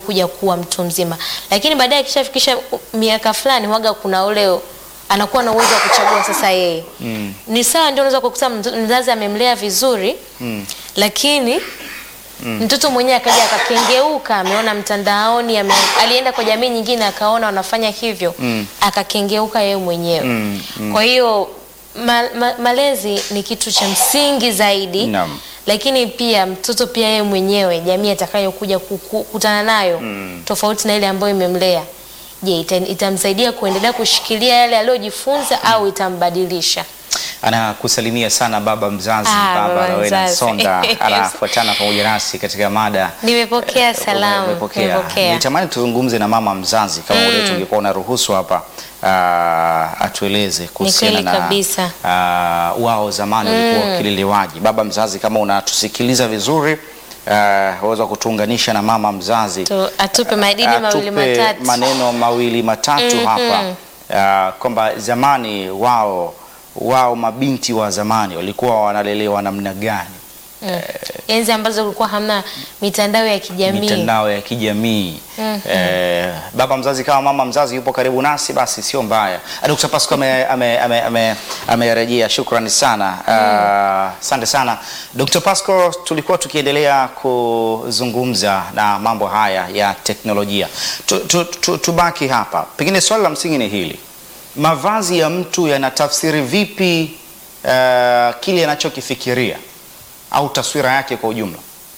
kuja kuwa mtu mzima, lakini baadaye akishafikisha miaka fulani, waga kuna ule anakuwa na uwezo wa kuchagua sasa yeye Mm. ni sawa, ndio unaweza kukuta mtu- mzazi amemlea vizuri Mm. lakini mtoto mwenyewe akaja akakengeuka, ameona mtandaoni, ame, alienda kwa jamii nyingine akaona wanafanya hivyo Mm. akakengeuka yeye mwenyewe. Mm, mm. Kwa hiyo ma, ma, malezi ni kitu cha msingi zaidi Naam. lakini pia mtoto pia yeye mwenyewe jamii atakayokuja kuku- kukutana nayo Mm. tofauti na ile ambayo imemlea, je, ita, itamsaidia kuendelea kushikilia yale aliyojifunza au itambadilisha? Anakusalimia sana baba mzazi, Ah, baba baba Rowena mzazi. Sonda anafuatana pamoja nasi katika mada Nimepokea salamu, Umepokea. nimepokea. Nitamani tuzungumze na mama mzazi kama mm. wetu ungekuwa unaruhusu hapa uh, atueleze kuhusiana kweli na kabisa. uh, wao zamani walikuwa wakilelewaji. Baba mzazi, kama unatusikiliza vizuri uh, waweza kutuunganisha na mama mzazi Tu- atupe madini mawili atupe matatu. maneno mawili matatu Mhm. hapa uh, kwamba zamani wao wao mabinti wa zamani walikuwa wanalelewa namna gani? Mm. Enzi ambazo kulikuwa hamna mitandao ya kijamii. mitandao ya kijamii eh, baba mzazi kama mama mzazi yupo karibu nasi, basi sio mbaya. Dr. Pasco amerejea ame, ame, ame, amerejea. shukrani sana asante sana Dr. Pasco, tulikuwa tukiendelea kuzungumza na mambo haya ya teknolojia tu, tu, tu, tubaki hapa, pengine swali la msingi ni hili, mavazi ya mtu yanatafsiri vipi eh, kile anachokifikiria au taswira yake kwa ujumla?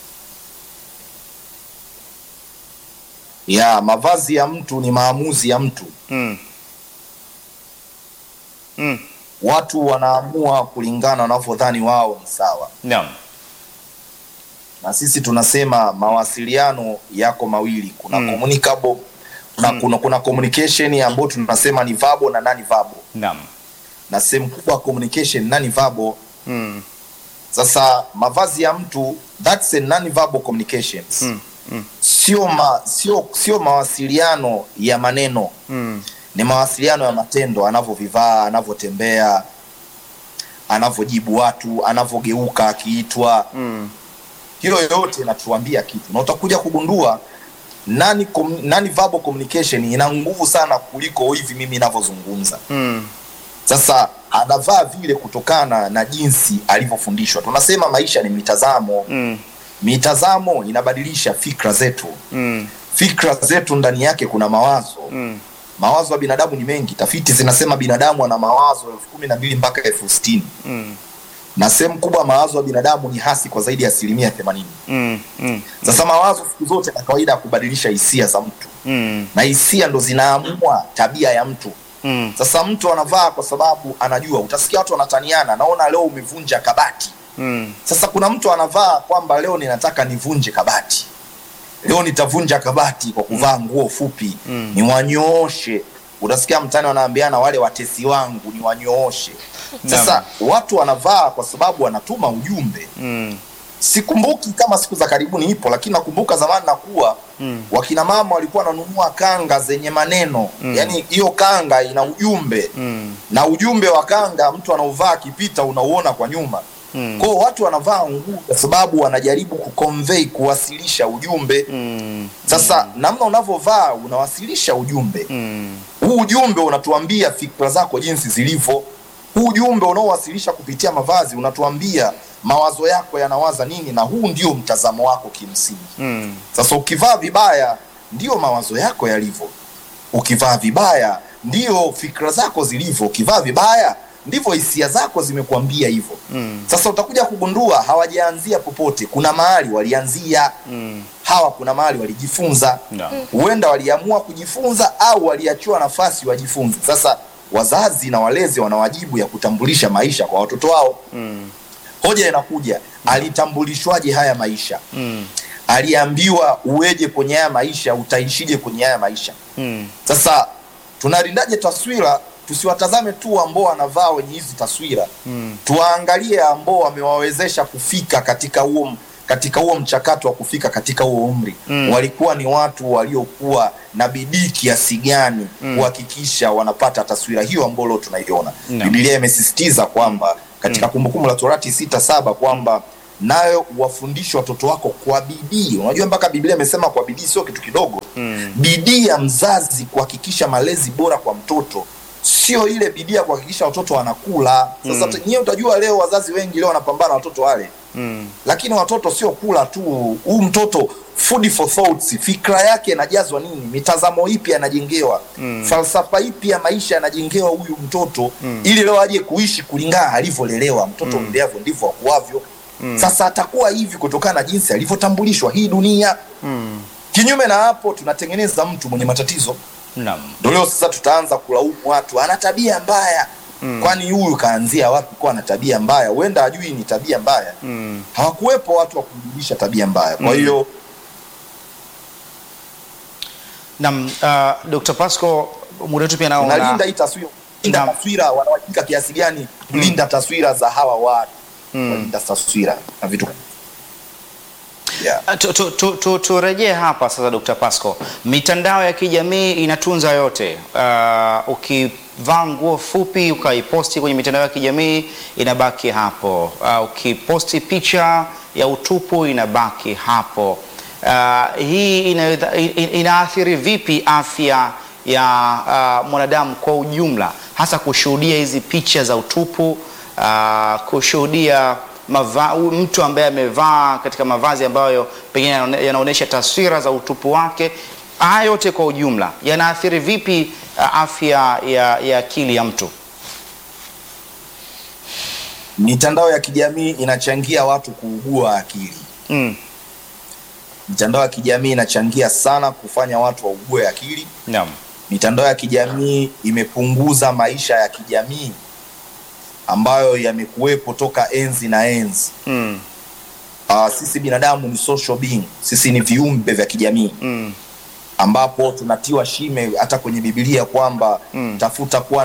ya mavazi ya mtu ni maamuzi ya mtu. Mm. Mm. Watu wanaamua kulingana wanavyodhani wao ni sawa, Naam. na sisi tunasema mawasiliano yako mawili, kuna Mm. communicable kuna, kuna, kuna communication ambayo tunasema ni verbal na nani verbal, Naam. na sehemu kubwa ya communication nani verbal. Mm. Sasa mavazi ya mtu that's a non-verbal communications Mm. Mm. sio ma, sio sio mawasiliano ya maneno Mm. ni mawasiliano ya matendo, anavyovivaa, anavyotembea, anavyojibu watu, anavyogeuka akiitwa. Mm. Hilo yote inatuambia kitu, na utakuja kugundua nani, com, nani verbal communication ina nguvu sana kuliko hivi mimi ninavyozungumza. Mm. Sasa anavaa vile kutokana na jinsi alivyofundishwa. Tunasema maisha ni mitazamo. Mm. Mitazamo inabadilisha fikra zetu. Mm. Fikra zetu ndani yake kuna mawazo Mm. mawazo ya binadamu ni mengi. Tafiti zinasema binadamu ana mawazo elfu kumi na mbili mpaka elfu sitini Mm. na sehemu kubwa ya mawazo ya binadamu ni hasi kwa zaidi ya asilimia themanini. Mm. Mm. Sasa mawazo siku zote na kawaida ya kubadilisha hisia za mtu, Mm. na hisia ndo zinaamua tabia ya mtu. Mm. Sasa mtu anavaa kwa sababu anajua, utasikia watu wanataniana, naona leo umevunja kabati. Mm. Sasa kuna mtu anavaa kwamba leo ninataka nivunje kabati, leo nitavunja kabati kwa kuvaa nguo fupi Mm. niwanyooshe. Utasikia mtani wanaambiana wale watesi wangu niwanyooshe. Sasa watu wanavaa kwa sababu wanatuma ujumbe. Mm. Sikumbuki kama siku za karibuni ipo, lakini nakumbuka zamani nakuwa Mm. wakina mama walikuwa wananunua kanga zenye maneno Mm. yaani hiyo kanga ina ujumbe Mm. na ujumbe wa kanga mtu anauvaa akipita unauona kwa nyuma Mm. kwao watu wanavaa nguo kwa sababu wanajaribu kuconvey kuwasilisha ujumbe Mm. sasa namna unavyovaa unawasilisha ujumbe Mm. huu ujumbe unatuambia fikra zako jinsi zilivyo huu ujumbe unaowasilisha kupitia mavazi unatuambia mawazo yako yanawaza nini na huu ndio mtazamo wako kimsingi Mm. sasa ukivaa vibaya ndio mawazo yako yalivyo ukivaa vibaya ndio fikra zako zilivyo ukivaa vibaya ndivyo hisia zako zimekuambia hivyo Mm. sasa utakuja kugundua hawajaanzia popote kuna mahali walianzia Mm. hawa kuna mahali walijifunza Naam. huenda waliamua kujifunza au waliachiwa nafasi wajifunze sasa wazazi na walezi wana wajibu ya kutambulisha maisha kwa watoto wao Mm. hoja inakuja alitambulishwaje haya maisha Mm. aliambiwa uweje kwenye haya maisha utaishije kwenye haya maisha Mm. sasa tunalindaje taswira tusiwatazame tu ambao wanavaa wenye hizi taswira Mm. tuwaangalie ambao wamewawezesha kufika katika huo katika huo mchakato wa kufika katika huo umri Mm. walikuwa ni watu waliokuwa na bidii kiasi gani Mm. kuhakikisha wanapata taswira hiyo ambayo leo tunaiona Naam. Biblia imesisitiza kwamba katika Kumbukumbu la Torati sita saba kwamba nayo wafundishe watoto wako kwa bidii. Unajua mpaka Biblia imesema kwa bidii sio kitu kidogo. Mm. bidii ya mzazi kuhakikisha malezi bora kwa mtoto sio ile bidii ya kuhakikisha watoto wanakula sasa Mm. mm. nyewe utajua leo wazazi wengi leo wanapambana watoto wale Mm. lakini watoto sio kula tu huu mtoto food for thoughts fikra yake inajazwa nini mitazamo ipi anajengewa Mm. falsafa ipi ya maisha anajengewa huyu mtoto ili leo aje kuishi kulingana alivyolelewa mtoto mm. mleavyo ndivyo akuavyo sasa atakuwa hivi kutokana na jinsi alivyotambulishwa hii dunia Mm. kinyume na hapo tunatengeneza mtu mwenye matatizo Naam. ndo leo sasa tutaanza kulaumu watu ana tabia mbaya Mm. kwani huyu kaanzia wapi kuwa na tabia mbaya huenda ajui ni tabia mbaya Mm. hawakuwepo watu wa kumjulisha tabia mbaya kwa Mm. hiyo Naam, uh, Dr. Pasco muda wetu pia nao una- tunalinda hii taswira linda Naam. taswira wanawajibika kiasi gani kulinda taswira za hawa watu Mm. walinda taswira na vitu yeah. Ah, tu- tu- tu- tu- Turejee hapa sasa, Dr. Pasco, mitandao ya kijamii inatunza yote. Uh, ukivaa nguo fupi ukaiposti kwenye mitandao ya kijamii inabaki hapo. Uh, ukiposti picha ya utupu inabaki hapo. Uh, hii ina, ina- inaathiri vipi afya ya uh, mwanadamu kwa ujumla, hasa kushuhudia hizi picha za utupu uh, kushuhudia mava, u- mtu ambaye amevaa katika mavazi ambayo pengine yanaone- yanaonyesha taswira za utupu wake. Haya yote kwa ujumla yanaathiri vipi uh, afya ya, ya akili ya mtu? mitandao ya kijamii inachangia watu kuugua akili Mm. mitandao ya kijamii inachangia sana kufanya watu waugue akili Naam. mitandao ya kijamii imepunguza maisha ya kijamii ambayo yamekuwepo toka enzi na enzi Mm. uh, sisi binadamu ni social being sisi ni viumbe vya kijamii Mm. ambapo tunatiwa shime hata kwenye bibilia kwamba Mm. tafuta kuwa